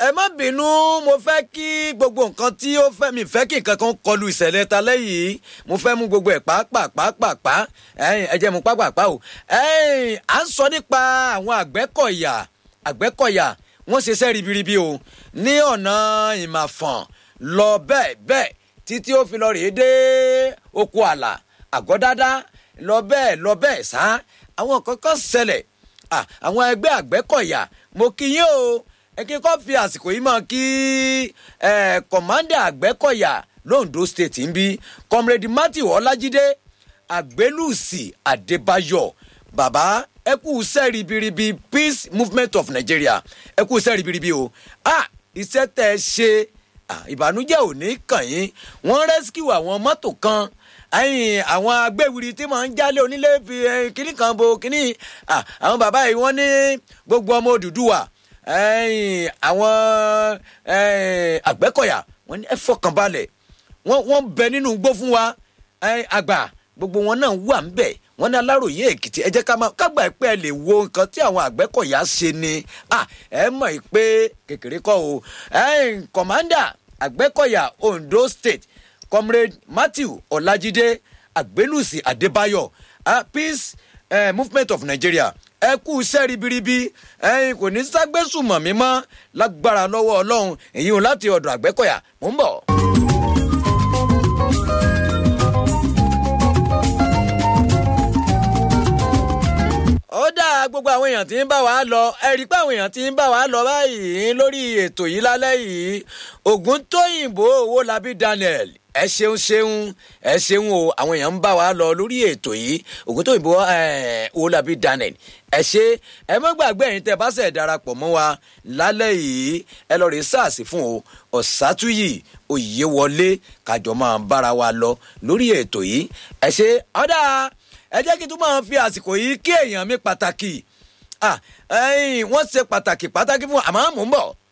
ẹ má bínú mo fẹ́ kí gbogbo nǹkan tí ó fẹ́ mi fẹ́ kí nǹkan kan kọlu ìṣẹ̀lẹ̀ ta lẹ́yìn mo fẹ́ mú gbogbo ẹ̀ pàápàá ẹ̀yìn ẹ jẹ́ mu pàápàá o ẹ̀yìn à ń sọ nípa àwọn àgbẹ̀kọ̀yà àgbẹ̀kọ̀yà wọ́n ṣiṣẹ́ ribiribi o ní ọ̀nà ìmàfọ̀n lọ bẹ́ẹ̀ bẹ́ẹ̀ títí ó fi lọ rèé dé oko àlà àgọ́dádá lọ bẹ́ẹ̀ lọ bẹ́ẹ̀ sá àwọn kankan ṣẹlẹ̀ àwọn ẹgbẹ́ àgbẹ̀kọ̀yà mo kí yín o ẹ kí n kọ́ fi àsìkò yìí mọ̀ kí kọ̀mándà àgbẹ̀kọ̀yà londo state ń bí comrade matthew ọlájídé àgbélùsì adébáyọ̀ bàbá ẹ kú iṣẹ́ ribiribi peace movement of nigeria ẹ kú iṣẹ́ ribiribi o ah iṣẹ́ tẹ́ ẹ ṣe ìbànújẹ́ ò ní kàn yín wọ́n rescue àwọn mọ́tò kan ẹyin àwọn agbẹ́wìrì tí mò ń jálé onílé fi kíní kan bo kíní àwọn bàbá yìí wọ́n ní gbogbo ọmọ òdùdúwà ẹyin àwọn àgbẹ̀kọ̀yà wọ́n ní ẹ fọkàn balẹ̀ wọ́n bẹ nínú igbó fún wa àgbà gbogbo wọn náà wà ń bẹ̀ wọ́n ní aláròye èkìtì ẹ jẹ́ ká máa kágbà pé ẹ lè wo nǹkan tí àwọn àgbẹ̀kọ̀yà ṣe ni ẹ mọ̀ pé kékeré kọ́ o kọ̀mándà àgbẹ̀kọ̀yà ondo state comrade matthew ọlájídé àgbélùsì adébáyọ̀ peace uh, movement of nigeria ẹ kú iṣẹ́ ribiribi ẹyin kò ní ságbésùmọ̀ mi mọ́ lágbára lọ́wọ́ ọlọ́run èyí ò láti ọ̀dọ̀ àgbẹ̀kọ̀yà mò ń bọ̀. ó dá gbogbo àwọn èèyàn tí ń bá wa lọ ẹ rí i pé àwọn èèyàn tí ń bá wa lọ báyìí lórí ètò yìí lálẹ́ yìí ògùn tóyìnbó owó labí daniel ẹ ṣeun ṣeun ẹ ṣeun o àwọn èèyàn ń bá wa lọ lórí ètò yìí ògùn tóyìnbó owó labí daniel ẹ ṣe ẹ mọ́ gbàgbé ẹ̀yin tẹ́ bá ṣẹ̀ darapọ̀ mọ́ wa lálẹ́ yìí ẹ lọ rí sars fún o ọ̀sátúyì òye wọlé kájọ máa bára wa lọ lórí ètò yìí ẹ ṣe ọ̀dà ẹ jẹ́ kí n tún máa fi àsìkò yìí kí èèyàn mi pàtàkì wọ́n ṣe pàtàkì pàtàkì fún àmọ́ mò ń bọ̀